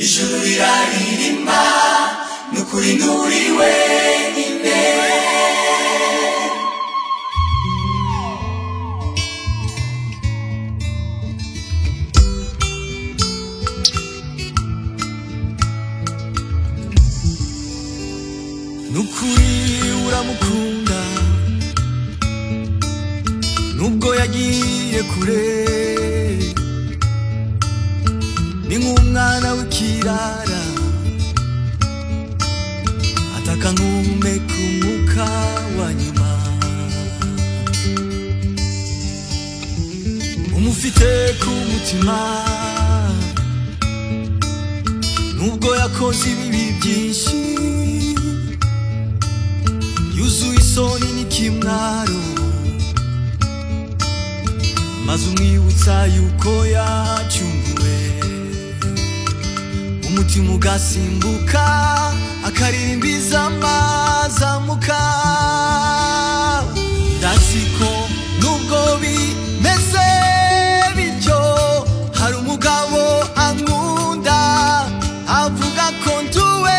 ijuru riraririmba ni ukuri nturiwe imbere ni ukuri uramukunda nubwo yagiye kure ni nk'umwana w'ikirara ataka nk'umeka umwuka wa nyuma umufite ku mutima nubwo yakoze ibibi byinshi yuzuye isoni n'ikimwaro maze umwibutsa yuko yacunguwe umutima ugasimbuka akaririmbiza amazamuka ndaziko nubwo bimeze bityo hari umugabo ankunda avuga ko nduwe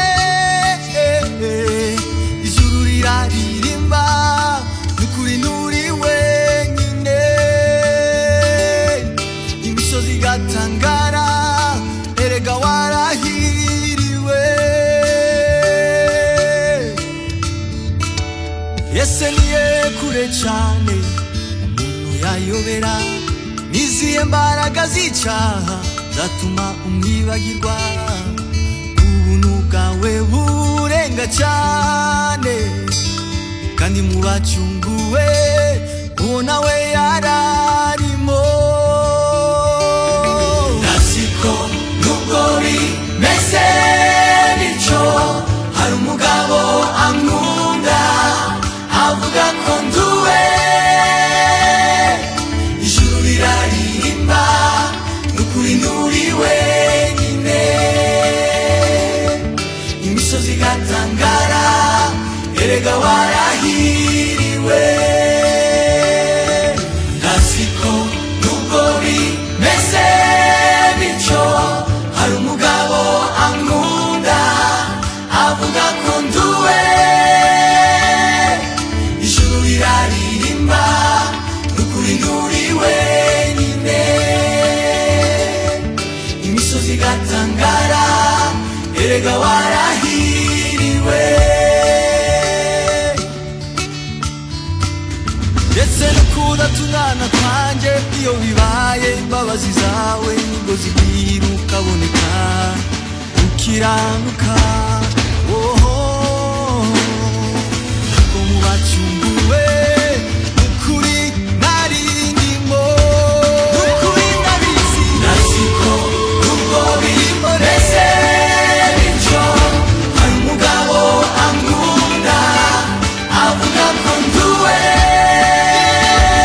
ijuru riraririmba ni ukuri nturi wenyine imisozi igatangara erega warahiriwe yese niye kure cyane umuntu yayobera niziye mbaraga z'icyaha zatuma umwibagirwa ubuntu bwawe burenga cyane kandi mu bacunguwe uwo nawe yararimo nasiko nubwo bimeze bityo hari umugabo ankunda avuga ko nduwe ijuru riraririmba ni ukuri nturi wenyine imisozi igatangara erega warahiriwe nasiko nubwo bimeze bityo hari umugabo ankunda avuga ko nduwe ijuru riraririmba ni ukuri nturi wenyine imisozi igatangara erega warahiriwe ndetse no kudata umwana kwanjye iyo bibaye imbabazi zawe nibwo zigwira ukaboneka ukiranuka oho ko mu bacunguwe ukuri narindimo ukuri ndabizi nasiko nubwo birimo ndetse bityo hari umugabo ankunda avuga ko nduwe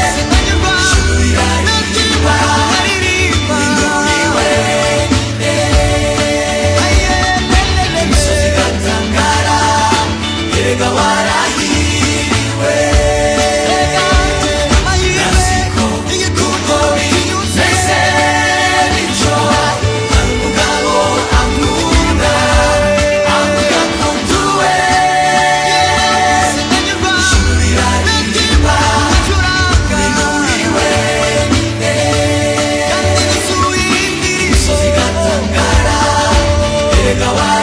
ijuru riraririmba ninduriwe imisozi igatangara erega warahiriwe nasiko nubwo bimeze bityo hari umugabo ankunda avuga ko nduwe ijuru riraririmba ninduriwe imisozi igatangara erega warahiriwe